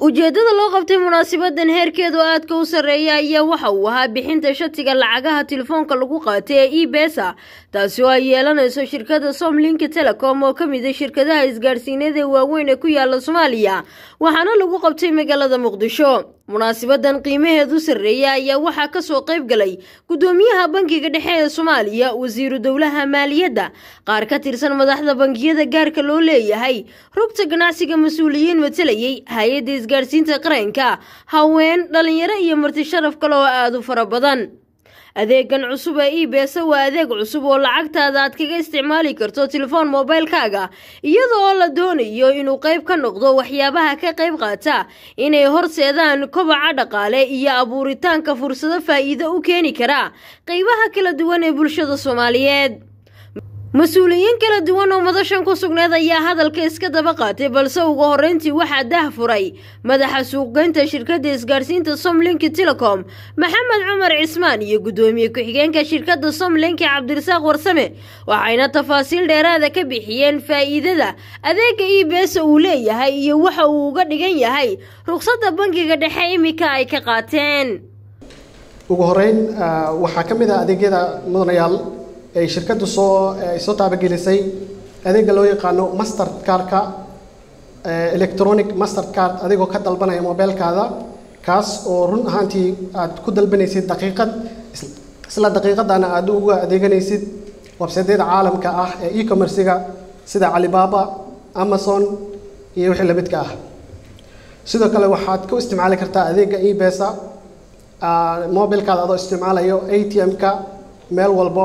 ujeeddada loo qabtay munaasabadan heerkeedu aadka u sarreeya ayaa waxa uu ahaa bixinta shatiga lacagaha telefoonka lagu qaatay ee e besa taasi oo ay yeelanayso shirkadda somlink telecom oo ka mid a shirkadaha isgaadhsiineed ee waaweyn ee ku yaala soomaaliya waxaana lagu qabtay magaalada muqdisho munaasabadan qiimaheedu sarreeya ayaa waxaa kasoo qayb galay gudoomiyaha bankiga dhexe ee soomaaliya wasiiru dowlaha maaliyadda qaar ka tirsan madaxda bangiyada gaarka loo leeyahay rugta ganacsiga mas-uuliyiin matalayay hay-adda isgaadhsiinta qaranka haween dhalinyaro iyo marti sharaf kale oo aada u fara badan adeegan cusub ee e besa waa adeeg cusub oo lacagtaada aad kaga isticmaali karto telefoon mobilkaaga iyada oo la doonayo inuu qayb ka noqdo waxyaabaha ka qayb qaata inay horseedaan kobaca dhaqaale iyo abuuritaanka fursado faa'iido u keeni kara qaybaha kala duwan ee bulshada soomaaliyeed mas-uuliyiin kala duwan oo madashan ku sugneed ayaa hadalka iska daba qaatay balse ugu horreyntii waxaa dah furay madaxa suuqgeynta shirkadda isgaadhsiinta somlink telecom maxamed cumar cismaan iyo guddoomiye ku-xigeenka shirkadda somlink cabdirasaaq warsame waxayna tafaasiil dheeraada ka bixiyeen faa'iidada adeega e besa uu leeyahay iyo waxa uu uga dhigan yahay ruqsadda bankiga dhexe imika ay ka qaateen ugu horeyn waxaa ka mid ah adeegyada mudanayaal ay shirkaddu soo soo taabagelisay adeegga loo yaqaano master cardka electronic master card adigoo ka dalbanaya mobilkaada kaas oo run ahaantii aad ku dalbanaysid daqiiqad isla daqiiqadana aad uga adeeganaysid websaydyada caalamka ah ee e-commerciga sida calibaaba amazon iyo wixii la midka ah sidoo kale waxaad ku isticmaali kartaa adeegga ebesa mobilkaada adoo isticmaalayo a t m-ka meel walbo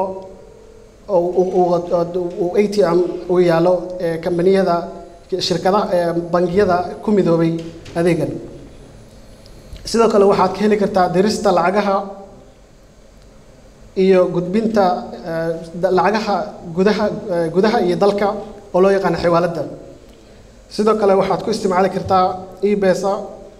uu a t m uu yaalo kambaniyada shirkadaha bangiyada ku midoobay adeegan sidoo kale waxaad ka heli kartaa dirista lacagaha iyo gudbinta lacagaha gudaha gudaha iyo dalka oo loo yaqaano xiwaaladda sidoo kale waxaad ku isticmaali kartaa ebesa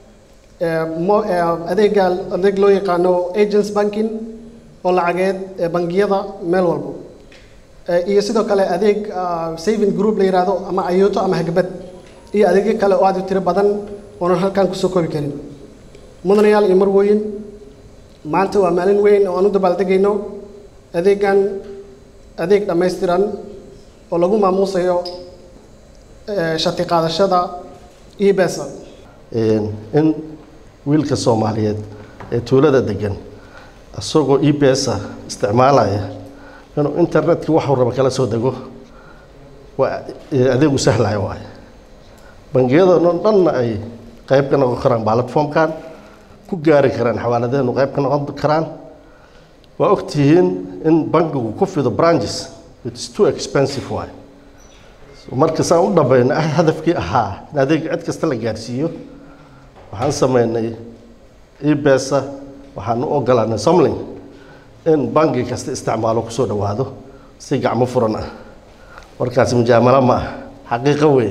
adeega adeeg loo yaqaano agents banking oo lacageed ee bangiyada meel walbo iyo sidoo kale adeeg saving group la yidhaahdo ama ayuuto ama hagbad iyo adeegyo kale oo aad u tiro badan oonan halkan kusoo koobi karin mudanayaal iyo marwooyin maanta waa maalin weyn oo aan u dabaaldegayno adeegan adeeg dhammaystiran oo lagu maamuusayo shati qaadashada ebesa in wiilka soomaaliyeed ee tuulada degan isagoo ebesa isticmaalaya inuu internetka waxuu raba kala soo dego waa adeegu sahlaya waay bangiyadano dhanna ay qayb ka noqon karaan platformkan ku gaari karaan xawaaladahenu qayb ka noqon karaan waa ogtihiin in bankigu ku fido branches its too expensive waay marka saan u dhamayno hadafkii ahaa in adeega cid kasta la gaarsiiyo waxaan sameynay ebesa waxaan u ogolaanay somling in bangi kasta isticmaalo kusoo dhawaado si gacmo furan ah warkaasi mujaamalo ma ah xaqiiqo weeye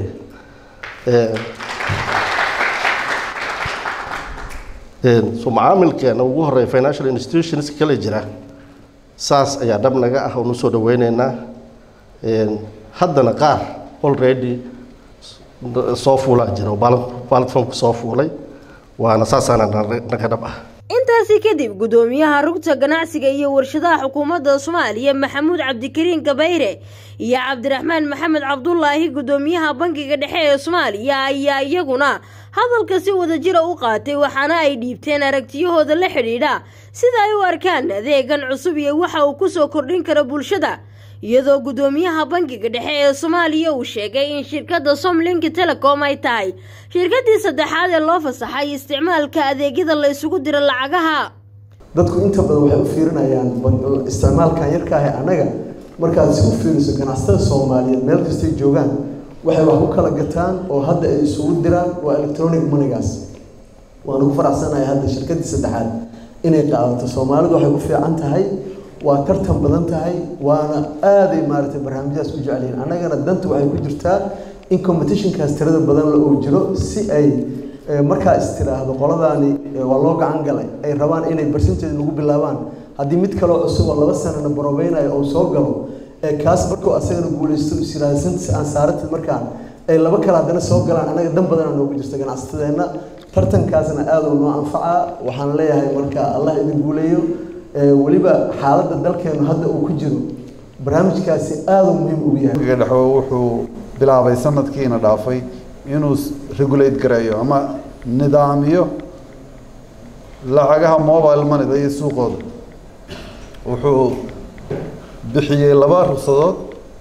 so macaamilkeena ugu horeeya financial institutions kale jira saas ayaa dhab naga ah oonu soo dhaweyneynaa haddana qaar already soo fuulaa jira oo platformka soo fuulay waana saasaana naga dhab ah intaasi kadib gudoomiyaha rugta ganacsiga iyo warshadaha xukuumadda soomaaliya maxamuud cabdikariin gabayre iyo cabdiraxmaan maxamed cabdulaahi gudoomiyaha bankiga dhexe ee soomaaliya ayaa iyaguna hadalka si wadajira u qaatay waxaana ay dhiibteen aragtiyahooda la xidhiidha sida ay u arkaan adeegan cusub iyo waxa uu kusoo kordhin karo bulshada iyadoo gudoomiyaha bankiga dhexe ee soomaaliya uu sheegay in shirkadda somlink telecom ay tahay shirkaddii saddexaad ee loo fasaxay isticmaalka adeegyada la isugu diro lacagaha dadku inta badan waxay u fiirinayaan isticmaalkan yarka ah annaga markaad si u fiiriso ganacsatada soomaaliyeed meel kastay joogaan waxay wax ku kala gataan oo hadda ay isugu diraan waa electronic moneygaas waan ugu faraxsanahay hadda shirkaddii saddexaad inay qaadato soomaalidu waxay ku fiican tahay waa tartan badan tahay waana aaday maaragtay barnaamijyadas u jecelyihin annagana danta waxay ku jirtaa in competitionkaas tirada badan la oo jiro si ay markaa istiraahdo qoladaani waa loo gacan galay ay rabaan inay barsinteeda lagu bilaabaan haddii mid kaloo cusub oo laba sanana barobeynayo oo soo galo kaas markuu asagana guulaysto isiraahsantis aan saaratid markaan ay laba kale haddana soo galaan annaga dan badanaa noogu jirta ganacsatadeenna tartankaasna aada u noo anfacaa waxaan leeyahay marka allah idin guuleeyo weliba xaaladda dalkeenu hadda uu ku jiro barnaamijkaasi aada u muhiim ugu yahay bangiga dhexe wuxuu bilaabay sanadkiina dhaafay inuu regulate gareeyo ama nidaamiyo lacagaha mobile moneyda iyo suuqooda wuxuu bixiyey laba rugsadood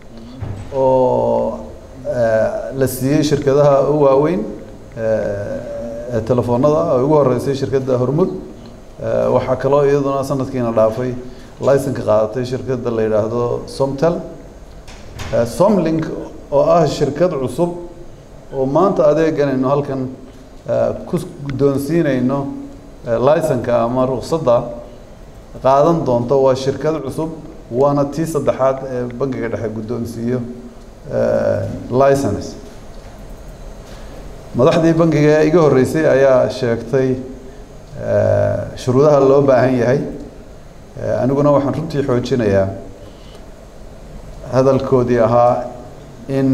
oo la siiyey shirkadaha u waaweyn ee telefoonada ay ugu horeysay shirkadda hormud waxaa kaloo iyaduna sanadkiina dhaafay licenka qaadatay shirkadda la yidhaahdo somtel somlink oo ah shirkad cusub oo maanta adeeganayno halkan ku guddoonsiinayno licenka ama ruksadda qaadan doonto waa shirkad cusub waana tii saddexaad ee bangiga dhexe guddoonsiiyo license madaxdii bangiga ee iga horreysay ayaa sheegtay shuruudaha loo baahan yahay aniguna waxaan runtii xoojinayaa hadalkoodii ahaa in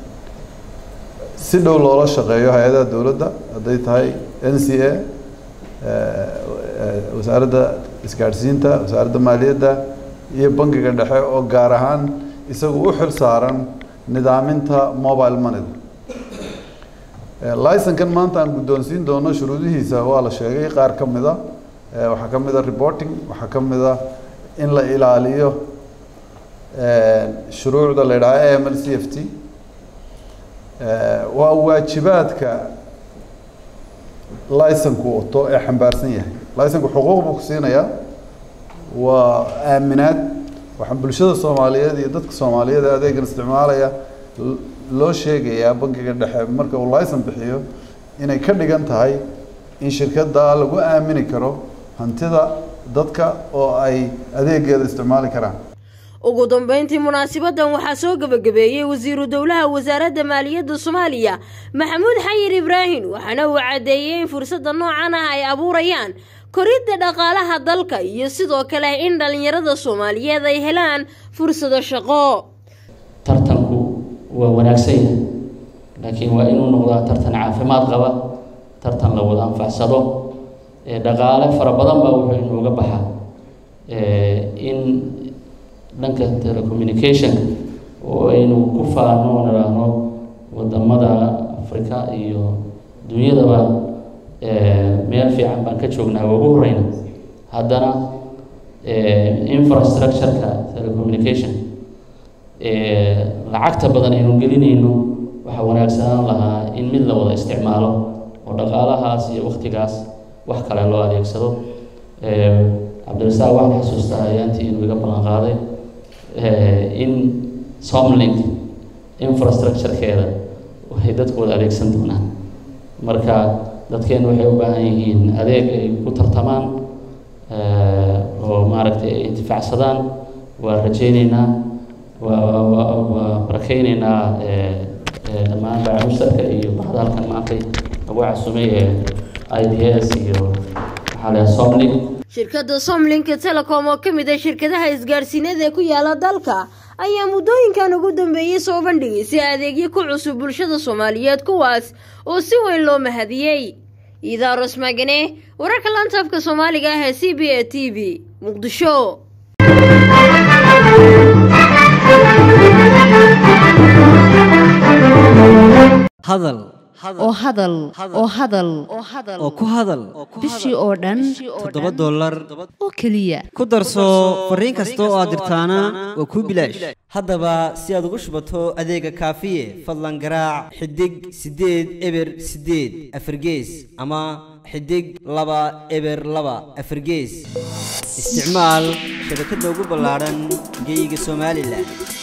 si dhow loola shaqeeyo hay-adaha dowladda hadday tahay n c a wasaaradda isgaadhsiinta wasaaradda maaliyadda iyo bangiga dhexe oo gaar ahaan isagu u xil saaran nidaaminta mobile moneyda licenkan maanta aan guddoonsiin doono shuruudihiisa waa la sheegay qaar ka mida waxaa ka mid a reporting waxaa ka mid a in la ilaaliyo shuruucda la yidhaha a m l c f t waa waajibaadka licenku wato ee xambaarsan yahay licenku xuquuq buu ku siinayaa waa aaminaad waxaan bulshada soomaaliyeed iyo dadka soomaaliyeed ee adeegan isticmaalaya loo sheegayaa bangiga dhexe marka uu licen bixiyo inay ka dhigan tahay in shirkadda lagu aamini karo hantida dadka oo ay adeegeeda isticmaali karaan ugu dambeyntii munaasibadan waxaa soo gebagabeeyey wasiiru dowlaha wasaaradda maaliyadda soomaaliya maxamuud xayir ibraahim waxaana uu caddeeyey in fursadda noocan ah ay abuurayaan koridda dhaqaalaha dalka iyo sidoo kale in dhallinyarada soomaaliyeed ay helaan fursado shaqo tartanku waa wanaagsan yahay laakiin waa inuu noqdaa tartan caafimaad qaba tartan la wada anfacsado dhaqaale fara badan baa wuxuu inuuga baxa in dhanka telecommunicationka oo aynu ku faano nidhaahno wadamada africa iyo dunyadaba meel fiican baan ka joognaa waa ugu horeyna haddana infrastructure-ka telecommunication lacagta badan aynu gelinayno waxaa wanaagsanaan lahaa in mid la wada isticmaalo oo dhaqaalahaas iyo waktigaas wax kale loo adeegsado cabdirasaaq waxaan xasuustaa ayaantii inuu iga ballan qaaday in somlink infrastructure-keeda waxay dadku wada adeegsan doonaan marka dadkeenu waxay u baahan yihiin adeeg ay ku tartamaan oo maaragtay ay intifacsadaan waa rajayneynaa waa waa barakeyneynaa dhammaan baamusarka iyo baxda halkan maantay lagu casumay ee i d s iyo maxaa la somlink shirkadda somlink telecom oo ka mid ah shirkadaha isgaadhsiineed ee ku yaala dalka ayaa muddooyinkan ugu dambeeyey soo bandhigaysay adeegyo ku cusub bulshada soomaaliyeed kuwaas oo si weyn loo mahadiyey iidaaros magane wararka lantaafka soomaaliga ah ee c b a t v muqdisho hadal oo hadal oo hadal oo ku hadal bishii oo dhan toddoba dollar oo keliya ku darso fariin kasta oo aad dirtaana waa kuu bilaash haddaba si aad ugu shubato adeega kaafiye fadlan garaac xidig siddeed eber siddeed afargees ama xidig laba eber laba afargees isticmaal shabakadda ugu ballaadhan geyga somalilan